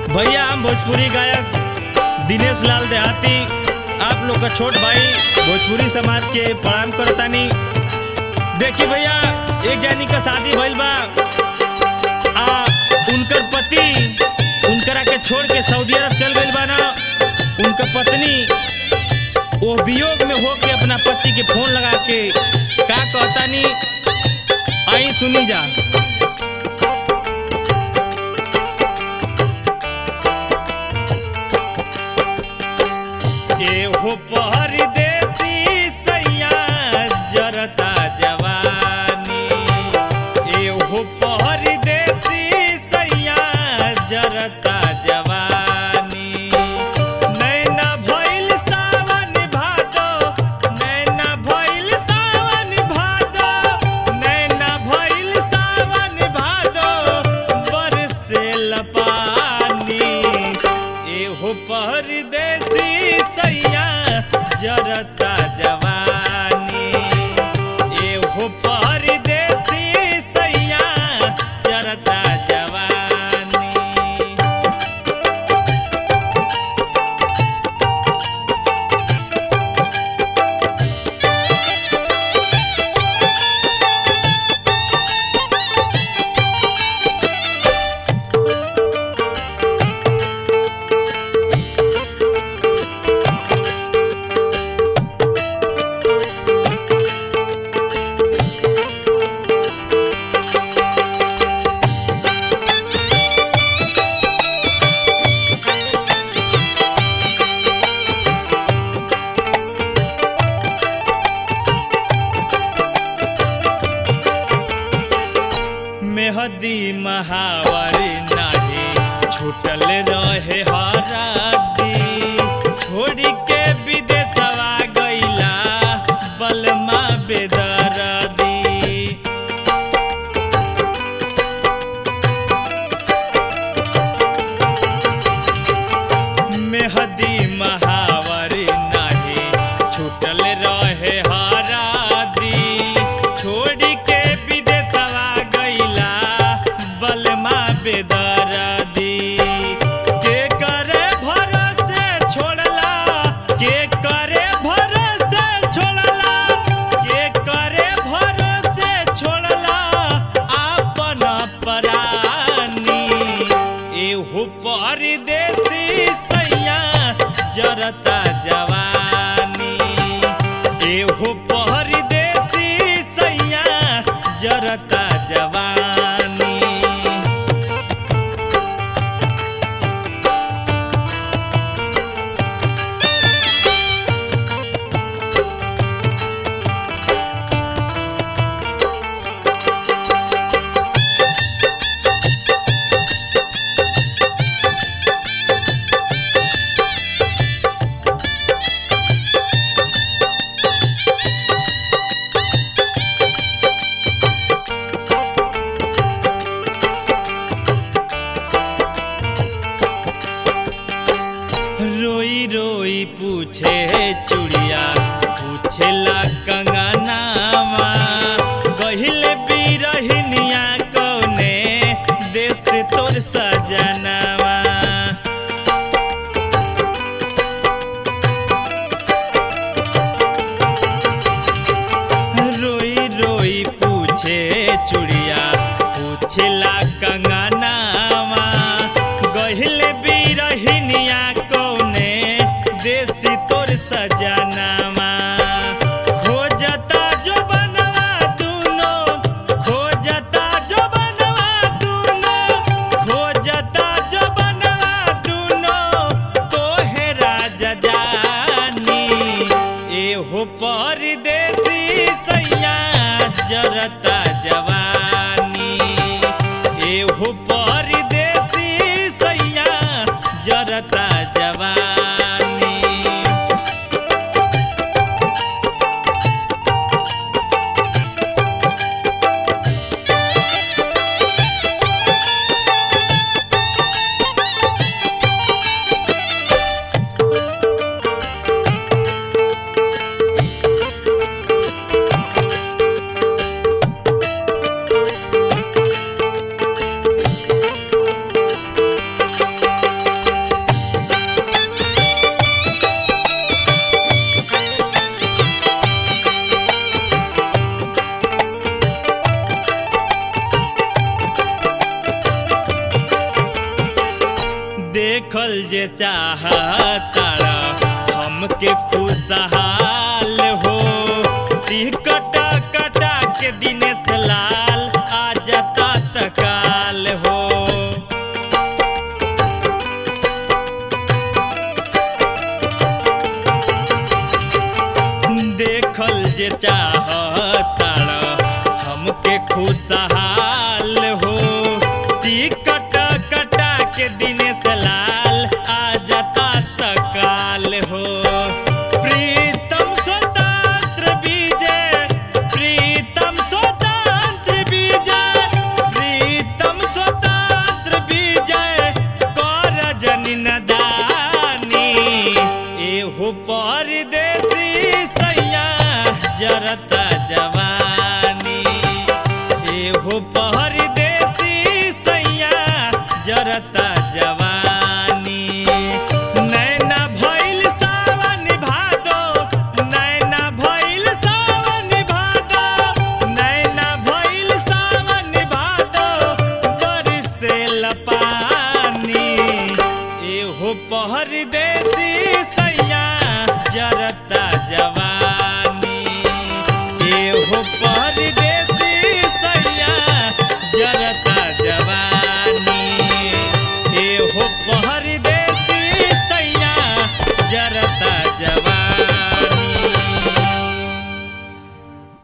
भैया हम भोजपुरी गायक दिनेश लाल देहाती आप लोग का छोट भाई भोजपुरी समाज के प्रणाम करतानी देखी भैया एक जानी का शादी भइल बा आ उनकर पति उनकरा के छोड़ के सऊदी अरब चल गइल बा ना उनकर पत्नी वो वियोग में होके अपना पति के फोन लगा के का कहतानी आई सुनी जा एहो परदेसी सैया जरता जवानी एहो परदेसी सैया जरता जवानी नैना भइल सावन भादो नैना भइल सावन भादो नैना भइल सावन भादो बरसेल पानी एहो परदेसी सैया जरता जवानी एहो परदेसी सैया जरता जवानी मेहदी महावारी नाही छूटल रहे हरादी छोड़ी के विदेशवा गईला बलमा बेदरदी मेहदी महावारी नाही छूटल रहे हरादी छोड़ी के विदेशवा गईला बलमा बेदरदी के करे भरोसे छोड़ला के करे भरोसे छोड़ला के करे भरोसे छोड़ला आपन परानी एहो परदेसी सैया जरता जवानी एहो परदेसी सैया जरता जवानी रोई रोई पूछे चुड़िया पूछेला कंगनावा कहिले बिरहिनिया कौने देश तोर सजनावा रोई रोई पूछे चुड़िया पूछेला कंगनावा गहिले बिरहिनिया कौने देसी तोर सजनावा खोजता जो बनवा दूनो खोजता जो बनवा दूनो खोजता जो बनवा दूनो तोहे राजा जानी एहो परदेसी सैया जरता जवानी एहो परदेसी सैया जरता जवानी देखल जे चाहतारा हमके खुशहाल हो टिकटा कटा के दिनेश लाल आ जाता तकाल हो देखल जे चाहतारा हमके खुशहाल हो टिकट कटा के दिनेश लाल आ जाता तकाल हो प्रीतम स्वतंत्र विजय प्रीतम स्वतंत्र विजय प्रीतम स्वतंत्र विजय कर जनि नदानी एहो परदेसी सैया जरता जवानी एहो परदेसी सैया जरता जवानी नैना भइल सावन भादो नैना भइल सावन भादो नैना भइल सावन भादो बरसे लपानी एहो पहर दे